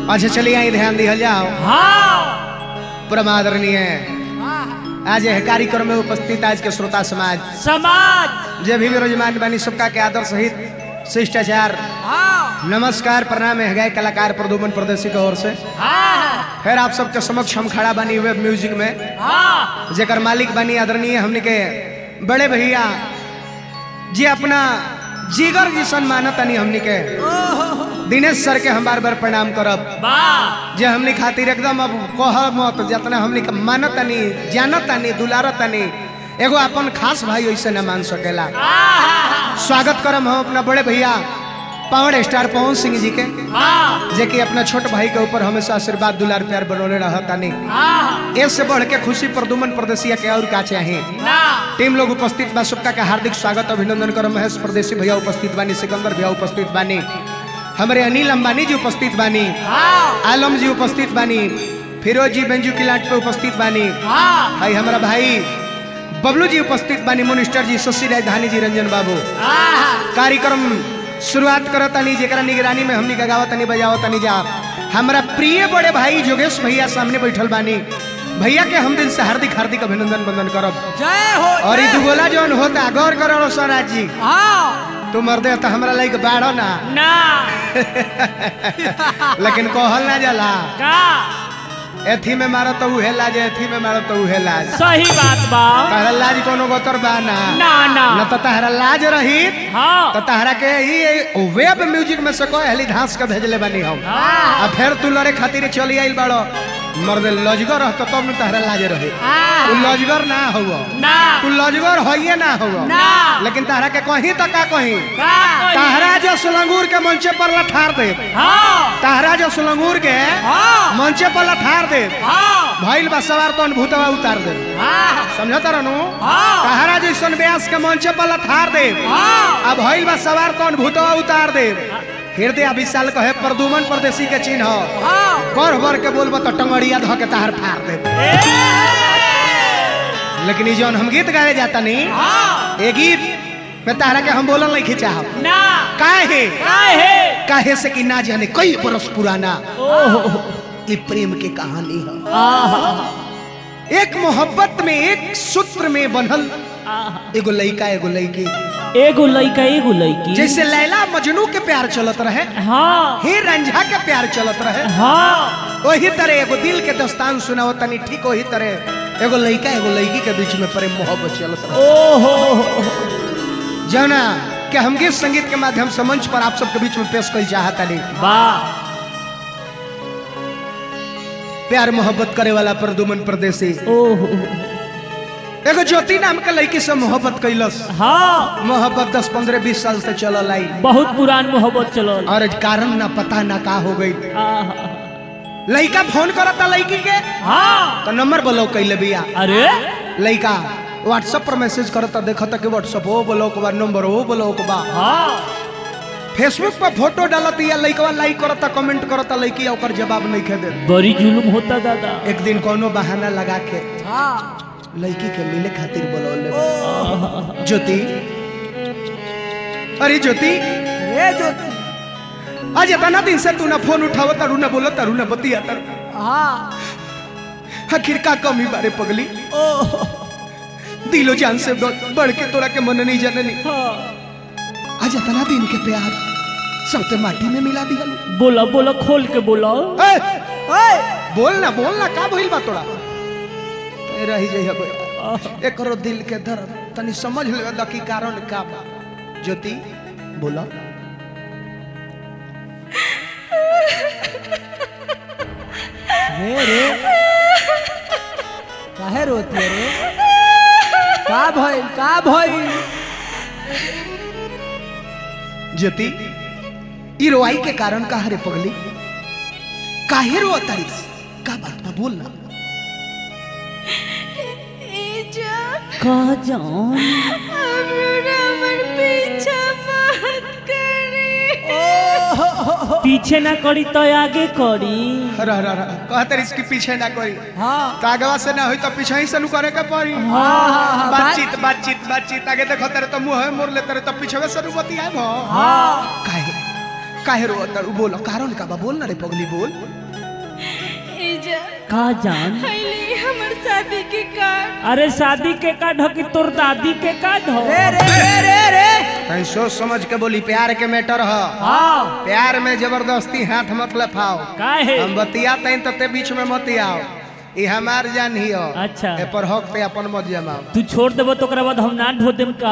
अच्छा चलिए आई ध्यान दिया जाओ हाँ परमादरणीय आज यह कार्यक्रम में उपस्थित आज के श्रोता समाज समाज जे भी विराजमान बनी सबका के आदर सहित शिष्टाचार हाँ नमस्कार प्रणाम है गए कलाकार प्रदुमन प्रदेशी की ओर से हाँ फिर आप सबके समक्ष हम खड़ा बनी वेब म्यूजिक में हाँ जेकर मालिक बनी आदरणीय हमने के बड़े भैया जे अपना जिगर जी सम्मानत तनी हमने के दिनेश सर के हम बार बार प्रणाम करब वाह जे हमने खातिर एकदम अब कह मत जितना हमने के मानत तनी जानत तनी दुलारत तनी एगो अपन खास भाई ऐसे न मान सकेला स्वागत करम हम अपना बड़े भैया पावर स्टार पवन सिंह जी के हाँ जे कि अपना छोट भाई के ऊपर हमेशा आशीर्वाद दुलार प्यार बनौले रहतानी हाँ इससे बढ़ के खुशी प्रदुमन प्रदेशिया के और का चाहे ना टीम लोग उपस्थित बा सबका के हार्दिक स्वागत अभिनंदन करो महेश प्रदेशी भैया उपस्थित बानी सिकंदर भैया उपस्थित बानी हमारे अनिल अंबानी जी उपस्थित बानी हाँ आलम जी उपस्थित बानी फिरोज जी बेंजू किलाट पे उपस्थित बानी हाँ भाई हमारा भाई बबलू जी उपस्थित बानी मिनिस्टर जी शशि राजधानी जी रंजन बाबू हाँ कार्यक्रम शुरुआत करत तनी जेकरा निगरानी में हमनी का गावत तनी बजावत तनी जा हमारा प्रिय बड़े भाई जोगेश भैया सामने बैठल बानी भैया के हम दिन से हार्दिक हार्दिक अभिनंदन बंदन करब जय हो और ई दुगोला जौन होता गौर करो स्वराज जी हाँ तू मर्दे तो हमरा लाइक बाढ़ो ना ना लेकिन कहल ना जाला का एथी में मारो तो उहे लाज एथी में मारो तो उहे लाज सही बात बा तहरा लाज कोनो गोतर बा ना ना ना न तो तहरा लाज रही हाँ तो तहरा के ही वेब म्यूजिक में से कोई हली धांस के भेजले बानी हम हाँ आ फिर तू लड़े खातिर चली आइल बाड़ो मर्दे लजगर रहतो तब न तहरा लाज रही हाँ तू लजगर ना हुआ ना तू लजगर होइए ना हुआ ना लेकिन तहरा के कहीं तो का कहीं का तहरा जो सुलंगूर के मंचे पर लठार दे हाँ तहरा जो सुलंगूर के हाँ मंचे पर लठार दे हाँ भइल बा सवार तो भूतवा उतार दे हाँ समझता रहनु हाँ। तहरा जैसन व्यास के मंचे पर लठार दे हाँ अब भइल बा सवार तो भूतवा उतार दे हृदय विशाल कहे प्रदुमन परदेसी के चिन्ह हाँ कर भर के बोलबो तो टंगड़िया धो के तहार फाड़ दे लेकिन ई जौन हम गीत गावे जाता नहीं हाँ ए गीत में तहरा के हम बोलन नहीं खिंचा ना काहे काहे काहे से कि ना जाने कई बरस पुराना ओहो ये प्रेम के कहानी है आहा एक मोहब्बत में एक सूत्र में बनल आहा एगो लइका एगो लइकी एगो लइका एगो लइकी जैसे लैला मजनू के प्यार चलत रहे हाँ ही रंझा के प्यार चलत रहे हाँ वही तरह एगो दिल के दस्तान सुनाओ तनी ठीक वही तरह एगो लइका एगो लइकी के बीच में प्रेम मोहब्बत चलत रहे ओहो जौना कि हम गीत संगीत के माध्यम से मंच पर आप सबके बीच में पेश कर चाहता नहीं वाह प्यार मोहब्बत करे वाला प्रदुमन परदेसी ओहो एगो ज्योति नाम के लड़की से मोहब्बत कैलस हाँ मोहब्बत दस पंद्रह बीस साल से चलल आई बहुत पुरान मोहब्बत चलल और कारण ना पता ना का हो गई आहा लड़का फोन करता लड़की के हाँ तो नंबर ब्लॉक कैले बिया अरे लड़का व्हाट्सएप पर मैसेज करता देखता कि व्हाट्सएप हो ब्लॉक बा नंबर हो ब्लॉक बा हाँ फेसबुक पर फोटो डालत या लड़कवा लाइक करता कमेंट करता लड़की ओकर जवाब नहीं खे दे बड़ी जुलुम होता दादा एक दिन कोनो बहाना लगा के हाँ लड़की के मिले खातिर बोलौले ज्योति अरे ज्योति ये जो आज इतना दिन से तू ना फोन उठाव तारू ना बोलो तारू ना बतिया तारू हाँ आखिर का कमी बारे पगली ओह दिलो जान से बढ़ बढ़ के तोरा के मन नहीं जननी हाँ आज इतना दिन के प्यार सबते माटी में मिला दिया बोला बोला खोल के बोला बोल ना बोल ना का भइल बा तोरा तेरा ही जइहा बे एकरो दिल के दर्द तनी समझ ले दा की कारण का बा ज्योति बोला रे रे काहे रोती है रे का भइल का भइल ज्योति ई रोआई के कारण का रे पगली काहे रो तारीस का बात बा बोल ना का जान पीछे ना करी तो आगे करी हरा हरा हरा कह तारीस के पीछे ना कोई हाँ तागवा से ना होई तो पीछे ही से नु करे के पड़ी हाँ हाँ बातचीत बातचीत बातचीत आगे देखो तेरे तो मुंह मोर ले तेरे तो पीछे से नु बतिया भो हाँ काहे काहे रो तड़ू बोलो कारण का बा बोल ना रे पगली बोल एजा का जान पहले हमर शादी के कार्ड अरे शादी के कार्ड हो कि तोर दादी के कार्ड हो रे रे रे रे रे कहीं सोच समझ के बोली प्यार के मैटर ह हाँ प्यार में जबरदस्ती हाथ मत लफाओ काहे हम बतिया तैन तो ते बीच में मत आओ ई हमार जान ही हो अच्छा। ए पर हक पे अपन मत जमाओ तू छोड़ देबो तो ओकरा बाद हम ना ढो देम का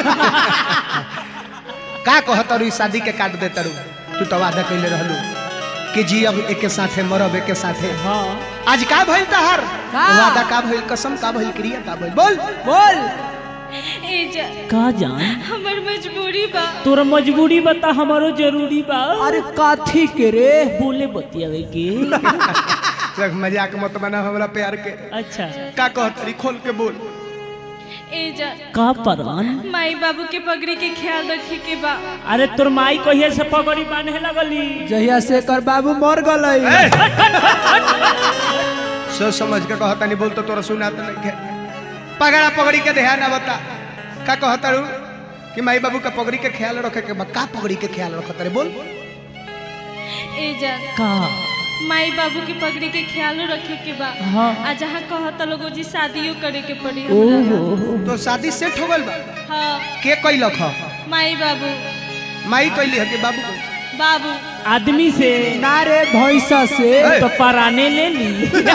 का कह तरू ई शादी के काट दे तरू तू तो वादा कैले रहलू कि जी अब एके साथे मरब एके साथे हाँ आज का भइल तहार का? वादा का भइल कसम का भइल क्रिया का भइल बोल बोल एजा का जान हमर मजबूरी बा तोरा मजबूरी बता हमारो जरूरी बा अरे काथी के रे बोले बतियावे के देख मजाक मत बना हमरा प्यार के अच्छा का कह तरी खोल के बोल एजा का परवान माई बाबू के पगड़ी के ख्याल रखे के बा अरे तोर माई कहिए से पगड़ी बांधे लगली जहिया से कर बाबू मर गलई सोच समझ के कहता नहीं बोल तो तोरा सुना तो नहीं है पगड़ा पगड़ी के ध्यान बता का कहता रू कि माई बाबू का पगड़ी के ख्याल रखे के बा का पगड़ी के ख्याल रखत रे बोल एजा का माई बाबू के पगड़ी के ख्याल रखे के बा हाँ। आ जहाँ कहता लोगो जी शादियों करे के पड़ी हमरा ओहो तो शादी सेट हो गइल बा हाँ के कैलक ह माई बाबू माई कैली है कि बाबू कैली? बाबू आदमी से ना रे भैंसा से तो पराने ले ली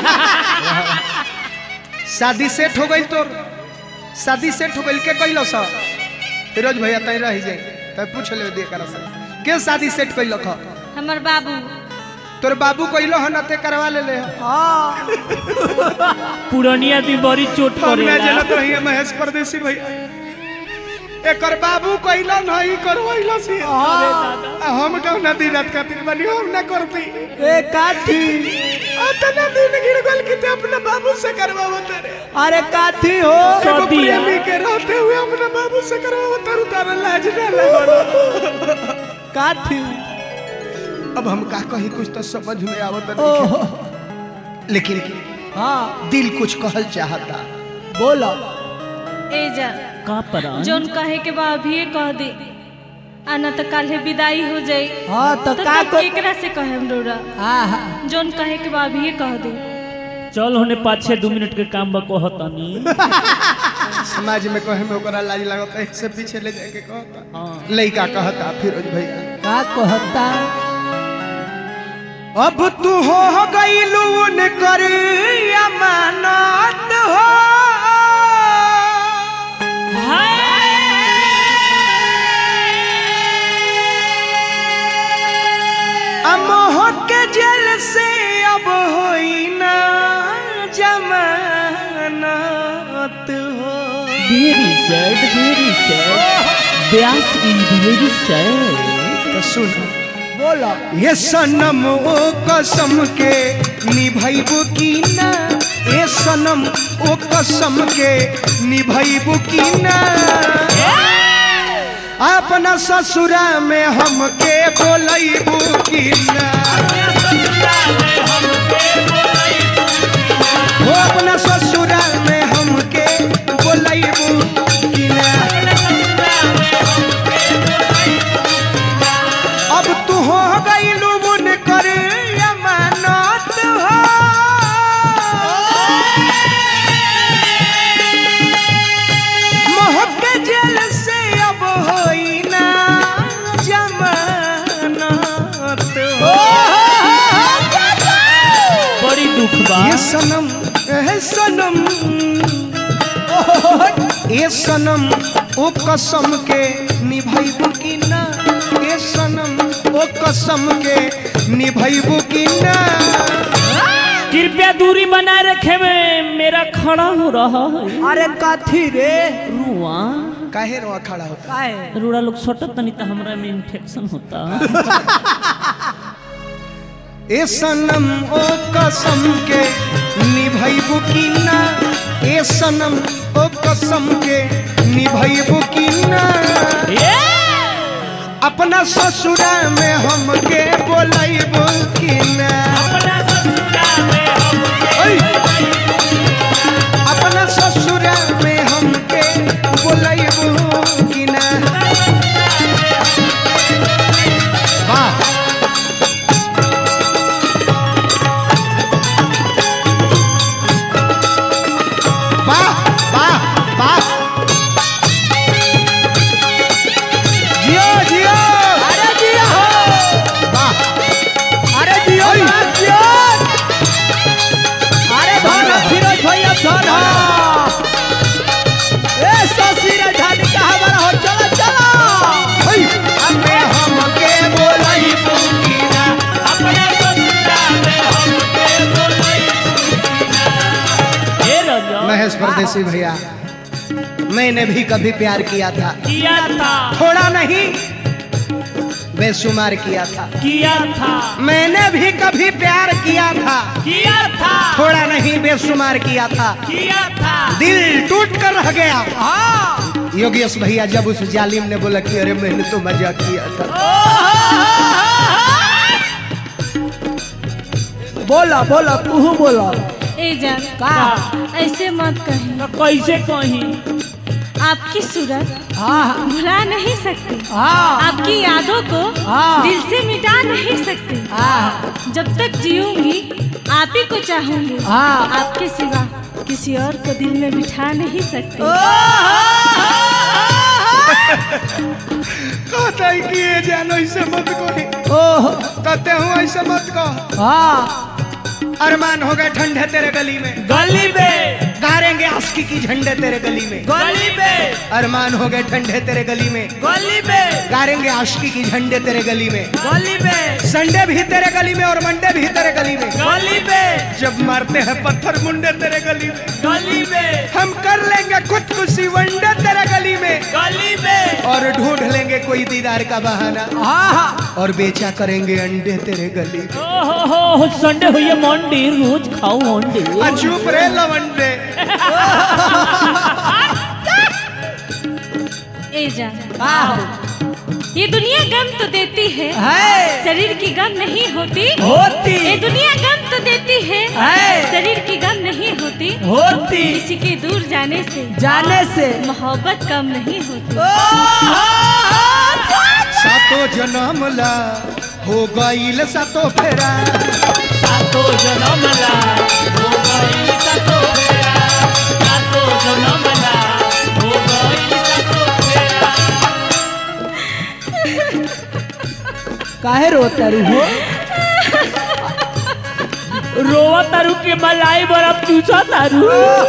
शादी सेट हो गइल तोर शादी सेट हो गइल के कैलो सा फिरोज भैया तई रह जाए तब पूछ ले दे कर से के शादी सेट कैलक ह हमर बाबू तोर बाबू कैलो ह न ते करवा ले ले हाँ पुरानी आदमी बड़ी चोट हम ना करेला जनत रही महेश परदेसी भैया एकर बाबू कैलो नहीं करवैलो सी आ हम कहू ना दिन रात खातिर बनी हम ना करती ए काथी अतना दिन गिर गल कि ते अपना बाबू से करवावत रे अरे काथी हो एगो सदिया। प्रेमी के रहते हुए अपना बाबू से करवावत रू तारा लाज ना लगल काथी अब हम का कही कुछ तो समझ में आवत ओहो नहीं लेकिन हाँ दिल कुछ कहल चाहता बोलो एजा का परान जोन कहे के बा अभी कह दे आना तो काल्हे विदाई हो जाई हाँ तो तो का तब को केकरा से कहे रोरा हाँ हाँ जोन कहे के बा अभी कह दे चल होने पाँच छः दो मिनट के काम बा कहतानी समाज में कहे में ओकरा लाज लगता है से पीछे ले जाके कहता हाँ लइका कहता फिरोज भैया का कहता अब तू हो गईलू न कर अमानत हो अमोह के जल से अब होई ना जमानत हो very sad very sad Vyas is very sad तो सुन बोलो ये सनम ओ कसम के निभैबू की ना ये सनम ओ कसम के निभैबू की ना अपना ससुरा में हमके बोलैबू की ना हो अपना ससुरा में हमके बोलैबू की ना अब तू हो गई लुबुन कर अमानत हो मोह के जल से अब होई ना जमानत हो बड़ी दुख बा ये सनम ए सनम ए सनम ओ कसम के निभैबू की ना ए सनम ओ कसम के निभैबू की ना कृपया दूरी बनाए रखे में मेरा खड़ा हो रहा है अरे काथी रे रुआ काहे रो खड़ा होता काहे रूड़ा लोग सटत नहीं तो हमरा में इन्फेक्शन होता ए सनम ओ कसम के निभैबू की ना ए सनम ओ कसम के निभैबू की ना अपना ससुरा में हमके बोलैबू की ना ओय! अपना ससुरा में हमके बोलैबू की ना वाह परदेसी भैया मैंने भी कभी प्यार किया था किया था थोड़ा नहीं बेशुमार किया था किया था मैंने भी कभी प्यार किया था किया था थोड़ा नहीं बेशुमार किया था किया था दिल टूट कर रह गया हाँ योगेश भैया जब उस जालिम ने बोला कि अरे मैंने तो मजा किया था बोला बोला तू बोला ए जान का ऐसे मत कहीं तो कैसे कहीं आपकी सूरत हाँ भुला नहीं सकती हाँ आपकी यादों को हाँ। दिल से मिटा नहीं सकती हाँ जब तक जीऊंगी आप ही को चाहूंगी हाँ। आपके सिवा किसी और को दिल में बिठा नहीं सकती कहता है कि ये जानो ऐसे मत कहो ओह कहते हूँ ऐसे मत कहो हाँ अरमान हो गए ठंडे तेरे गली में गली में गारेंगे आस्की की झंडे तेरे गली में गली में अरमान हो गए ठंडे तेरे गली में गली में गारेंगे आस्की की झंडे तेरे गली में गली में संडे भी तेरे गली में और मंडे भी तेरे गली में गली में जब मारते हैं पत्थर मुंडे तेरे गली में गली में हम कर लेंगे खुदकुशी वनडे तेरे गली में गली में और ढूंढ लेंगे कोई दीदार का बहाना हाँ हाँ और बेचा करेंगे अंडे तेरे गली में ओहो संडे हुई है मंडी रोज खाओ अंडे आ, चुप रे लवंडे ए जान हाँ ये दुनिया गम तो देती है है शरीर की गम नहीं होती होती ये दुनिया गम तो देती है है। शरीर की गम नहीं होती होती किसी के दूर जाने से जाने से मोहब्बत कम नहीं होती सातो जन्म ला हो गईल सातो फेरा सातो जन्म ला हो गई सातो फेरा सातो जन्म ला हो गई सातो फेरा काहे रोता रू हो रोवा तारू के मलाई बर्फ चूसा तारू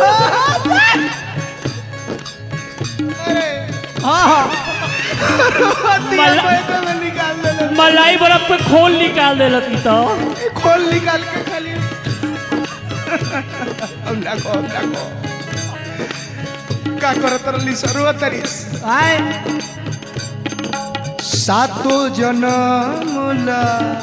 हाँ हाँ दिया मला- पैसे में निकाल दे मलाई बर्फ पे खोल निकाल दे लती तो खोल निकाल के खाली हम डाको हम डाको का करत रली सरुआ तरीस आए सातो जन्म ला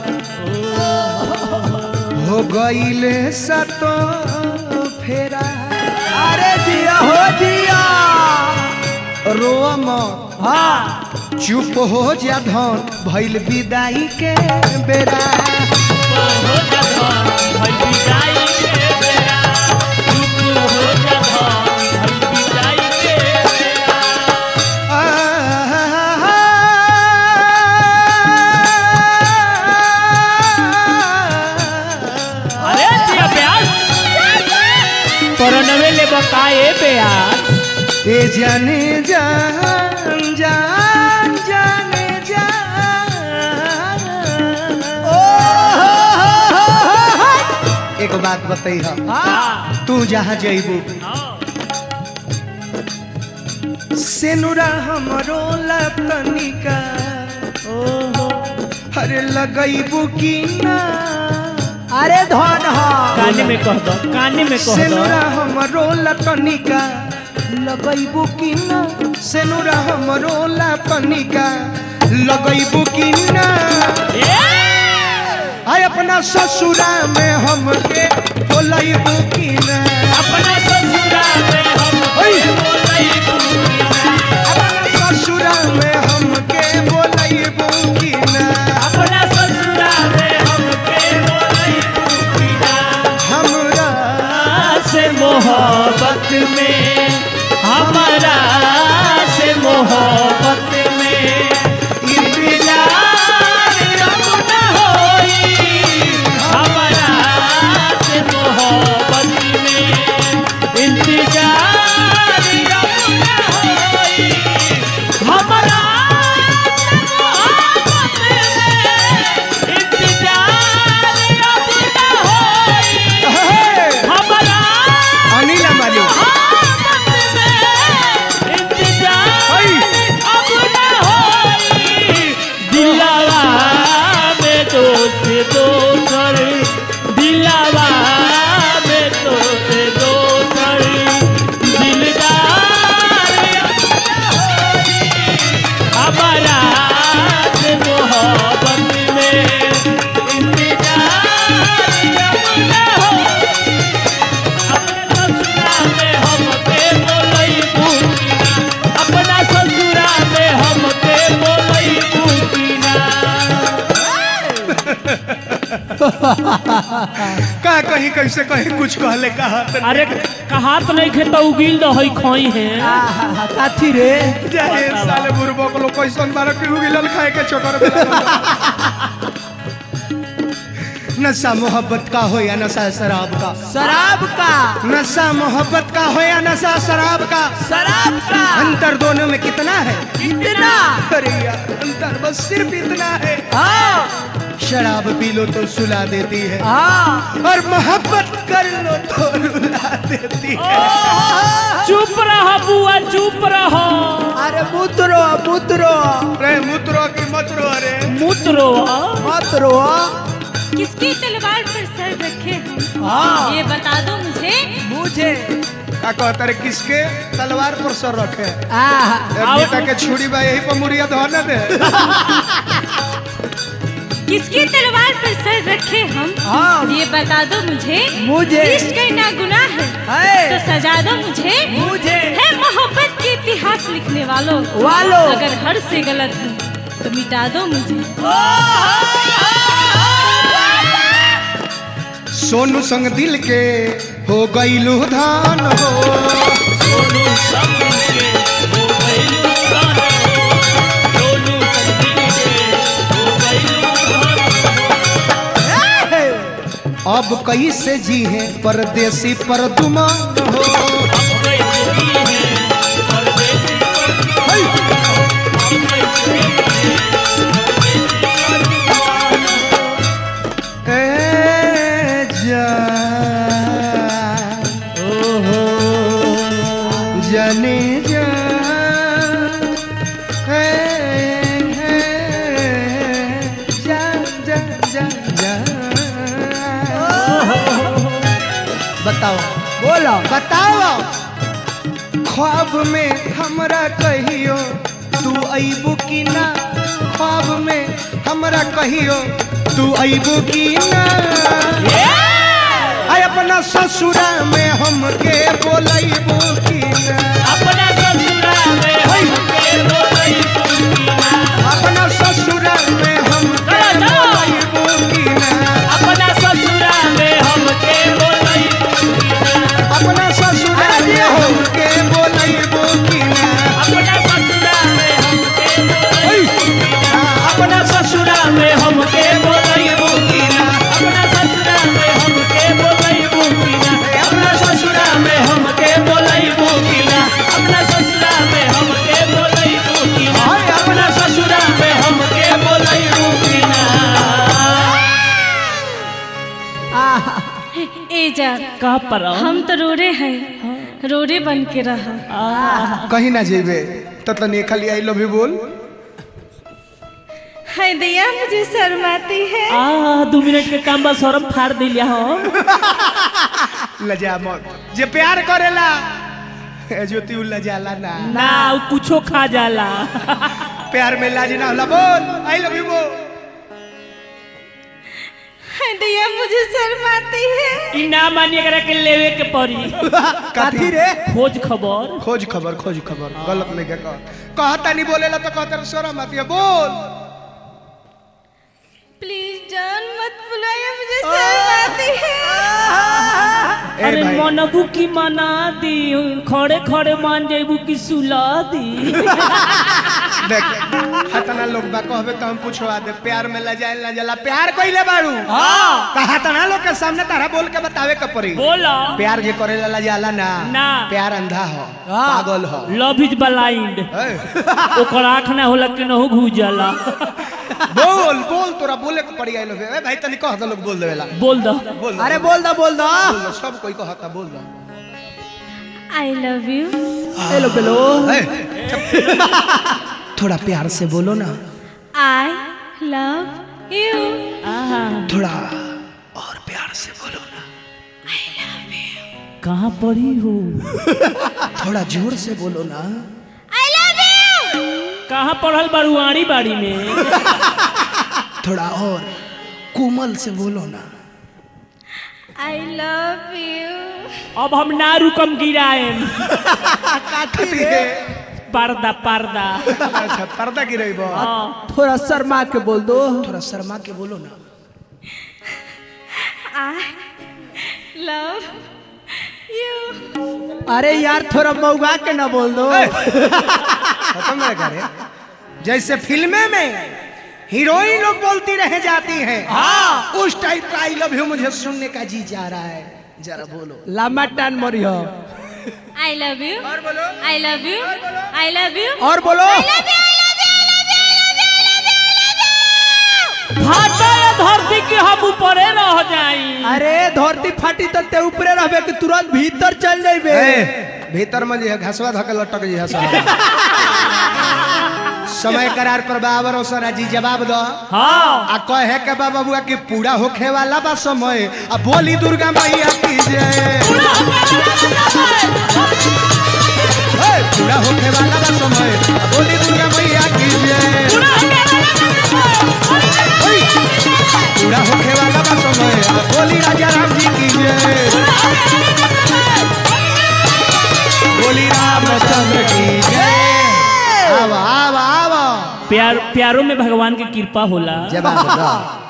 हो गईले सातो फेरा अरे दिया हो दिया रोआ मत हाँ चुप हो जा धन भइल विदाई के बेरा हो जा धन भई विदाई के बेरा चुप हो जा धन भई विदाई के बेरा अरे दिया प्यास परनवे ले बकाए प्यास ए जाने जान जान जाने जान एक बात बताई हम हाँ तू जहाँ जइबू हाँ सेनुरा हमरो लतनिका ओहो अरे लगइबू की ना अरे धन हाँ काने में कह दो काने में कह दो सेनुरा हमरो लतनिका लगइबू की ना सेनुरा हमरो लतनिका लगइबू की ना आय अपना ससुरा में हमके बोलइबू की ना अपना ससुरा में हम ओए! बोलई बुनिया अपना ससुरा में हमके बोलइबू की ना अपना ससुरा में हम के बोलई बुनिया हमरा से मोहब्बत में हमारा से मोहब्बत में इंतजार अब न होई हमारा से मोहब्बत में इंतजार अब न होई हमारा इंतजार अब न होई हे, हमारा अनिल अंबानी ओए! दिलावा में दोस्त दोसर दिलावा में दोस्त दोसर का कहीं कैसे कहीं कुछ कहले कहा अरे कहा तो नहीं खे तो उगिल दो हई खोई है आहा, काथी रे जाए साले बुरबो को लोग कैसन बारो कि उगिलल खाए के चोकर बेला नशा मोहब्बत का हो या नशा शराब का शराब का नशा मोहब्बत का हो या नशा शराब का शराब का अंतर दोनों में कितना है इतना अरे यार अंतर बस सिर्फ इतना है हाँ शराब पी लो तो सुला देती है हाँ और मोहब्बत कर लो तो रुला देती है चुप रहो बुआ चुप रहो अरे मुतरो मुतरो अरे मुतरो की मतरो अरे मुतरो मतरो किसकी तलवार पर सर रखे हम हाँ ये बता दो मुझे मुझे का कहता रे किसके तलवार पर सर रखे आहा, बेटा के छुरी बा यही पर मुड़िया धोने दे किसकी तलवार पर सर रखे हम हाँ। ये बता दो मुझे मुझे। इश्क करना गुनाह है है। तो सजा दो मुझे मुझे। है मोहब्बत के इतिहास लिखने वालों वालों। अगर हर से गलत है तो मिटा दो मुझे सोनू संग दिल के हो गईलू धान हो सोनू संग के हो गइलू गाना सोनू संग के हो गइलू गाना अब कैसे जी है परदेसी पर दुमान हो अब कैसे भी है परदेसी अब कैसे भी ए जान ओहो जाने जान ए, ए, जान जान जान जान बताओ बोलो बताओ ख्वाब में हमरा कहियो तू अबू की ना ख्वाब में हमरा कहियो तू अबू की ना आय अपना ससुरा में हमके बोलैबू की ना अपना ससुरा में हमके बोलई पुकीना अपना ससुरा में हमके चलो, चलो। बोलैबू की ना अपना ससुरा में हमके बोलई पुकीना अपना ससुरा में हमके बोलैबू की ना अपना ससुरा में हमके बोलई ओय! आ, अपना ससुरा में हमके बोलई पुकीना अपना ससुरा में हमके बोलई पुकीना अपना ससुरा में हमके बोलई पुकीना अपना ससुरा में हमके बोलई पुकीना अपना ससुरा में हमके बोलई पुकीना आहा, ए जा का पर हम तो रोरे हैं रोरे बन के रहा कहीं ना जेबे तो तनी खाली आई लव यू बोल है दिया मुझे शर्माती है आ दू मिनट के काम बस शर्म फाड़ दिलिया हम लजा मत जे प्यार करेला ए ज्योति उ लजाला ना ना उ कुछो खा जाला प्यार में लाज ना होला बोल आई लव यू बोल है दिया मुझे शर्माती है ई ना मानिए करा के लेवे के पड़ी काथी रे खोज खबर खोज खबर खोज खबर गलत नहीं के कह कहता नहीं बोलेला तो कहता रे शर्म आती है बोल प्लीज जान मत बुलाइए मुझे शर्माती है ए अरे भाई मनबू की मना दी खड़े खड़े मान जेबू की सुला दी देख हतना लोग बा कहबे तो हम पूछवा दे प्यार में लजाए ना जला प्यार कइले बाड़ू हाँ तो हतना लोग के सामने तारा बोल के बतावे के पड़ी बोला प्यार जे करेला लजाला ना ना। प्यार अंधा हो हाँ। पागल हो लव इज ब्लाइंड ए, ओकर आँख ना होला कि नहु घुस जाला बोल बोल तोरा बोले के पड़ी आई लोग ए भाई तनी कह दो लोग बोल देवेला बोल दो बोल दो, अरे बोल दो बोल दो बोल दो, सब कोई कहता बोल दो आई लव यू हेलो पेलो ए, चुप। थोड़ा प्यार से बोलो ना आई लव यू आहा थोड़ा और प्यार से बोलो ना कहाँ पड़ी हो थोड़ा जोर से बोलो ना आई लव यू कहाँ पढ़ल बरुआरी बाड़ी में थोड़ा और कोमल से बोलो ना आई लव यू अब हम ना रुकम गिराएम पर्दा पर्दा अच्छा पर्दा गिरेबो हाँ थोड़ा शर्मा के बोल दो थोड़ा शर्मा के बोलो ना आई लव यू अरे यार थोड़ा मऊगा के ना बोल दो खत्म ना करे जैसे फिल्में में हीरोइन लोग बोलती रह जाती हैं हाँ उस टाइप का आई लव यू मुझे सुनने का जी जा रहा है जरा बोलो लम्बा टान मरी हो I love you I love you I love you और बोलो फाटा ये धरती के हम ऊपरे रह जाई अरे धरती फाटी तो ते ऊपरे रहबे कि तुरंत भीतर चल जाइबे ए, भीतर में जे घसवा धके लटक जी हसा समय करार पर बाबर ओसरा जी जवाब दो हाँ आ कहे के बा बबुआ कि पूरा होखे वाला बा समय आ बोली दुर्गा मैया की जय ए, पूरा होखे वाला बा समय आ बोली दुर्गा मैया की जय ओय, पूरा होखे वाला बा समय आ बोली राजा राम जी की जय बोली रामचंद्र की जय आवा आवा आवा प्यार प्यारों में भगवान की कृपा होला जवाब दो